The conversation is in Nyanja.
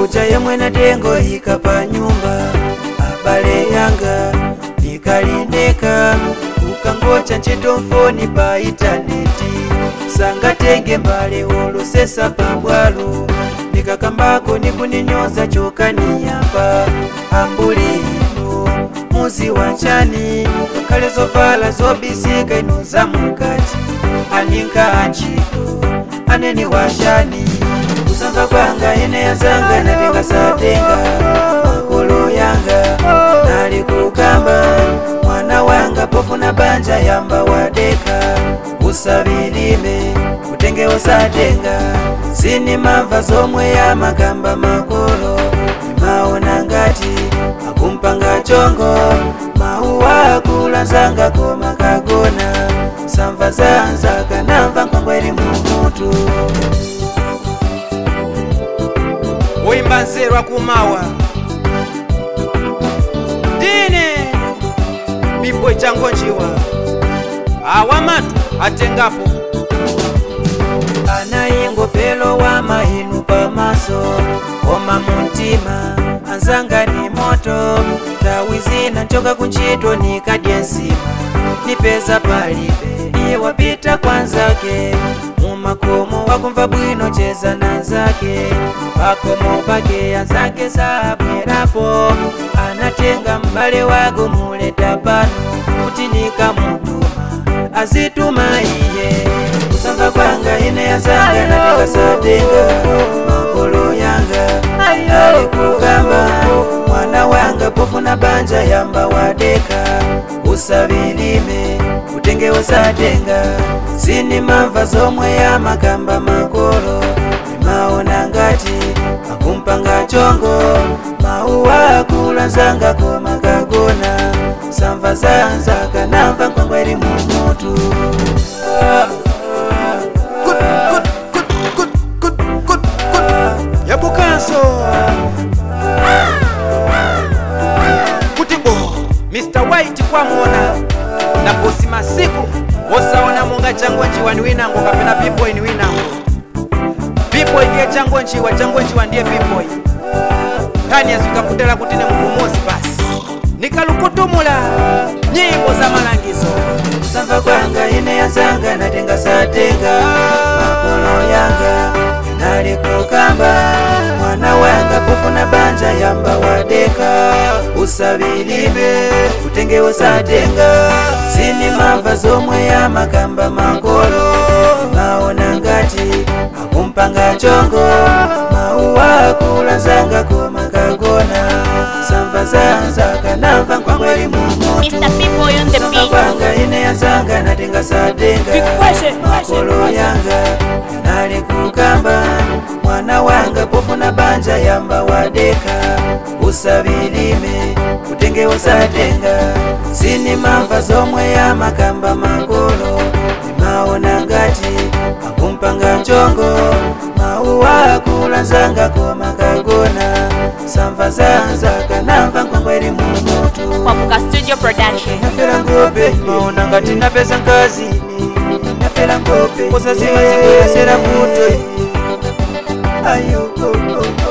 uja yemwe natengo ika pa nyumba abale yanga nikalindeka ukangocha ntchito mfoni pa intaneti sangatenge mbale olusesa pabwalo nikakambako nikuninyoza chokaniyamba ambuli ino muzi wanchani ngakhale zovala zobisika ino zamukati aninka antchito aneni wachani kusanva kwanga ine yazanga natenga satenga makolo yanga nali kukamba mwana wanga pofuna banja yamba wadeka usabilime utenge usatenga zini mamva zomwe ya makamba makolo imaona ngati akumpanga chongo mauwa akulanzanga koma kagona samva zanza kanamva nkwangweri mumutu woyimba nzeru akumawa ndine biboy changonjiwa awamatu atengapo anayingopelo wa mahinu pamaso koma muntima anzanga ni moto tawi zina nchoka kuntchito nikadye nsima nipeza palibe iye wapita kwanzake mumakomo wakumva bwino cheza nanzake pakomo pake anzake sabwerapo anatenga mbale wako muleta pano kuti nikamutuma azituma iye kusamva kwanga ine yazanga natenga satenga makolo yanga ali kugamba mwana wanga pofuna banja yamba wadeka usabilime utenge usatenga zini mamva zomwe ya makamba makolo imaona ngati akumpanga chongo mauwa akulanzanga koma kagona samva zanza kanamva nkwangweri mumutu ah, yabukanso kuti bo mr white kwamona na bosi masiku wosaona monga changonjiwa ni winango kapena biboy ni winango biboy ndiye changonjiwa changonjiwa ndiye biboy kani yazikakutela kuti ne mukumozi basi nikalukutumula nyimbo za malangizo kusamva kwanga ine yazanga natenga satenga makolo yanga nali kukamba mwana wanga pofuna banja yamba wadeka usabilime utenge usatenga zini mamva zomwe ya makamba makolo maona ngati akumpanga chongo mauwa akulanzanga koma kagona samva zanza kanamva nkwangweri mumutu Mr. People on the beat. kwanga ine yazanga natenga satenga makolo yanga nali kukamba mwana wanga pofuna banja yamba wadeka usabilime utenge usatenga zini mamva zomwe ya makamba makolo imaona ngati akumpanga chongo mauwa akulanzanga koma kagona samva zanza kanamva nkwangweri mumutu Kwamuka Studio Production. napela ngope maona ngati napeza nkazini napela ngope kosa zimazikwesera kuto ayo oh, oh.